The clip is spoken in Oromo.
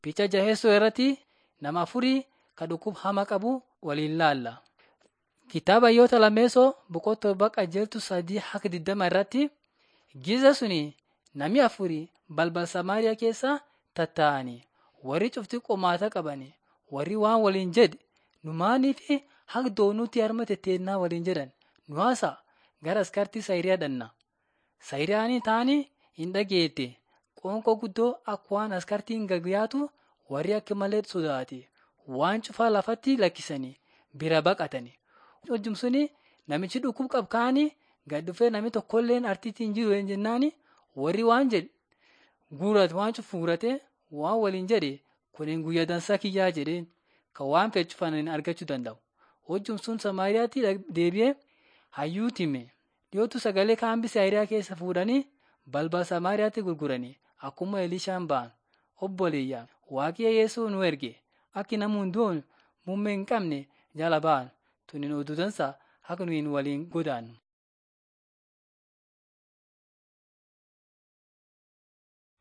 Picha jaheessoo irratti nama afurii kan dhukkub hama qabu waliin laalla. Kitaaba Hayyoota Lammeessoo boqonnaa torba qajeeltu sadii hanga digdama irratti giza suni namni afurii balbal Samaariyaa keessa tattaa'anii warri cufti qomaata qabani warri waan waliin jedhe nu maaniif hanga doonutti harma tetteennaa waliin jedhan nu haasa gara askartii Sayiriyaa dhanna. Sayiriyaan taanii hin dhageette qoonqoo guddoo akka waan askartiin gagyaatu warri akka malee sodaate waan cufaa lafatti lakkisanii bira baqatani. Hojjum suni namichi dhukkub qabu kaanii gad dhufee namni tokkolleen artiitti hin jiru jennaani warri waan jedhe guurate waan cufu guurate waan waliin jedhe kuniin guyyaa dansaa kiyyaa jedheen kan waan fedhe cufaniin argachuu danda'u. Hojjum sun Samaariyaatti deebi'ee hayyuutti hime. Dhiyootu sagalee kaambii Sayiriyaa keessa fuudhanii balbal Samaariyaatti gurguranii akkuma Elishaan ba'an. Obboleeyyaa Waaqayyo Yesuus nu erge akki namni hunduun muummee hin qabne jala ba'an. Tuniin oduu dansaa akka nuyi waliin godaannu.